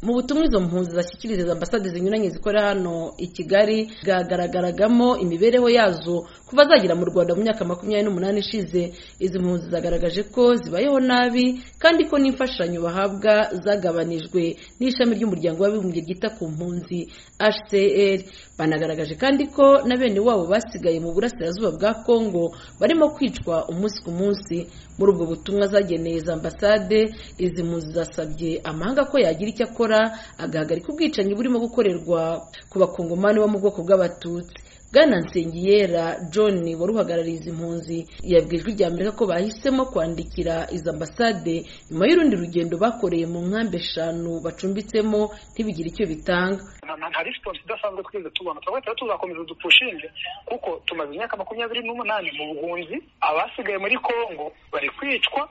mu butumwa izo mpunzi zashyikirizwa ambasade zinyuranye zikora hano i kigali bwagaragaragamo imibereho yazo kuva zagera mu rwanda mu myaka makumyabiri n'umunani ishize izi mpunzi zagaragaje ko zibayeho nabi kandi ko n'imfashanyo bahabwa zagabanijwe n'ishami ry'umuryango w'abibumbye ryita ku mpunzi hcr banagaragaje kandi ko na bene wabo basigaye mu burasirazuba bwa kongo barimo kwicwa umunsi ku munsi muri ubwo butumwa zageneye za ambasade izi mpunzi zasabye amahanga ko yagira icyo akora agahagarika ubwicanyi burimo gukorerwa ku bakongomani bo mu bwoko bw'abatutsi bwana nsengiyera john wari uhagarariye izi mpunzi yabwiye ijwi rya amerika ko bahisemo kwandikira izi ambasade nyuma y'urundi rugendo bakoreye mu nkambi eshanu bacumbitsemo ntibigire icyo bitanga nta risiponsi idasanzwe twigeze tubona turahita tuzakomeza dupushinge kuko tumaze imyaka makumyabiri n'umunani mu buhunzi abasigaye muri kongo bari kwicwa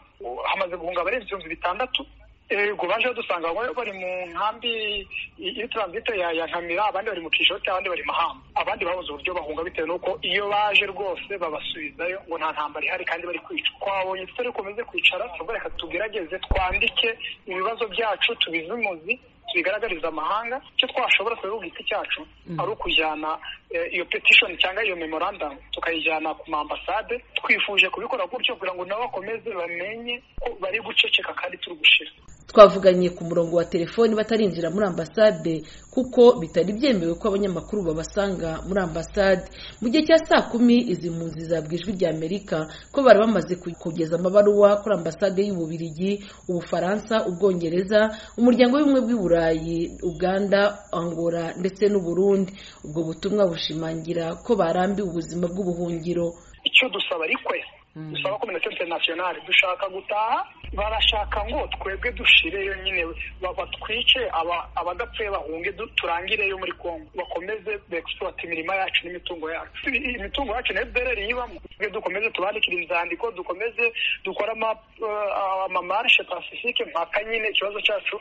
hamaze guhunga abarenze ibihumbi bitandatu ego baje badusanga bamwe bari mu nkambi iyo turansite ya nkamira abandi bari mu kishoti abandi bari mahamba abandi babuze uburyo bahunga bitewe n'uko iyo baje rwose babasubizayo ngo nta ntambara ihari kandi bari kwicwa twabonye tutari komeze kwicara tuvuga reka tugerageze twandike ibibazo byacu tubizimuzi tubigaragariza amahanga icyo twashobora kubera ubwite cyacu ari ukujyana iyo petishoni cyangwa iyo memorandamu tukayijyana ku mambasade twifuje kubikora gutyo kugira ngo nabo bakomeze bamenye ko bari guceceka kandi turi gushira twavuganye ku murongo wa telefoni batarinjira muri ambasade kuko bitari byemewe ko abanyamakuru babasanga muri ambasade mu gihe cya saa kumi izi mpunzi zabwa ijwi rya amerika ko bari bamaze kugeza amabaruwa kuri ambasade y'ububirigi ubufaransa ubwongereza umuryango w'ubumwe bw'iburayi uganda angola ndetse n'uburundi ubwo butumwa bushimangira ko barambiwe ubuzima bw'ubuhungiro icyo dusaba ariko dusaba kominote interinasiyonari dushaka gutaha barashaka ngo twebwe dushireyo nyine batwice abadapfuye bahunge turangireyo muri kongo bakomeze begisipuwate imirima yacu n'imitungo yacu imitungo yacu na ebereri yibamo twe dukomeze tubandikire inzandiko dukomeze dukore amamarishe pasifike mpaka nyine ikibazo cyacu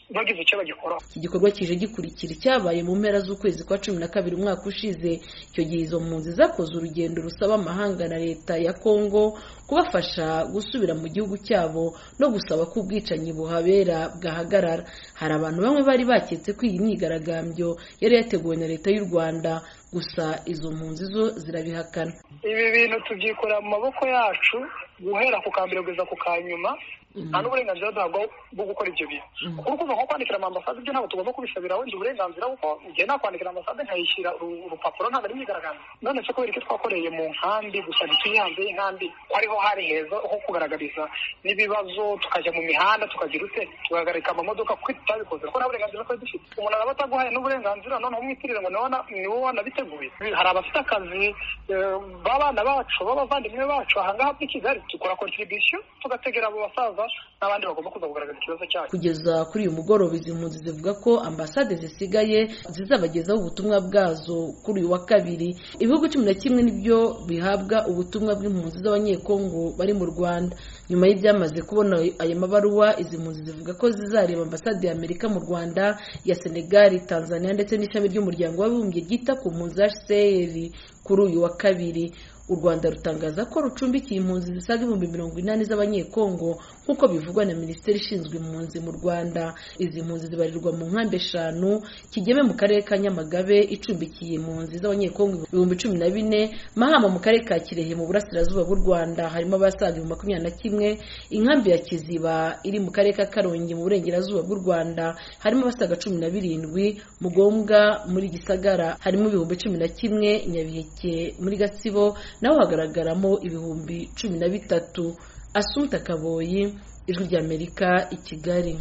bagize icyo bagikoraho iki gikorwa kije gikurikira icyabaye mu mpera z'ukwezi kwa cumi na kabiri umwaka ushize icyo gihe izo mpunzi zakoze urugendo rusaba amahanga na leta ya kongo kubafasha gusubira mu gihugu cyabo no gusaba ko ubwicanyi buhabera bwahagarara hari abantu bamwe bari baketse ko iyi myigaragambyo yari yateguwe na leta y'u rwanda gusa izo mpunzi zo zirabihakana ibi bintu tubyikorera mu maboko yacu guhera ku kambere kugeza ku ka nyuma nta n'uburenganzira duhabwa bwo gukora ibyo bintu kuko ukumva nko kwandikira amambasade ibyo ntabwo tugomba kubisabira wenda uburenganzira kuko igihe nakwandikira amambasade nkayishyira urupapuro ntabwo ari imyigaragambyo none se kubera icyo twakoreye mu nkambi gusa ntituye hanze y'inkambi ko ariho hari heza ho kugaragariza n'ibibazo tukajya mu mihanda tukagira ute tugahagarika amamodoka kuko tutabikoze kuko nta burenganzira twari dufite umuntu araba ataguhaye n'uburenganzira noneho umwitirire ngo ni wowe wanabiteguye hari abafite akazi b'abana bacu b'abavandimwe bacu ahangaha muri kigali dukora kontribisiyo tugategera abo basaza n'abandi bagomba kuza kugaragaza ikibazo cyacu kugeza kuri uyu mugoroba izi mpunzi zivuga ko ambasade zisigaye zizabagezaho ubutumwa bwazo kuri uyu wa kabiri ibihugu cumi na kimwe nibyo bihabwa ubutumwa bw'impunzi z'abanyekongo bari mu rwanda nyuma y'ibyamaze kubona aya mabaruwa izi mpunzi zivuga ko zizareba ambasade ya amerika mu rwanda ya senegali tanzania ndetse n'ishami ry'umuryango w'abibumbye ryita ku mpunzi hcr kuri uyu wa kabiri u rwanda rutangaza ko rucumbikiye impunzi zisaga ibihumbi mirongo inani z'abanyekongo nk'uko bivugwa na minisiteri ishinzwe impunzi mu rwanda izi mpunzi zibarirwa mu nkambi eshanu kigeme mu karere ka nyamagabe icumbikiye impunzi z'abanyekongo ibihumbi cumi na bine mahama mu karere ka kirehe mu burasirazuba bw'u rwanda harimo abasaga ibihumbi makumyabiri na kimwe inkambi ya kiziba iri mu karere ka karongi mu burengerazuba bw'u rwanda harimo abasaga cumi na birindwi mugombwa muri gisagara harimo ibihumbi cumi na kimwe nyabiheke muri gatsibo naho hagaragaramo ibihumbi cumi na bitatu asumpta kaboyi ijwi ry'amerika i kigali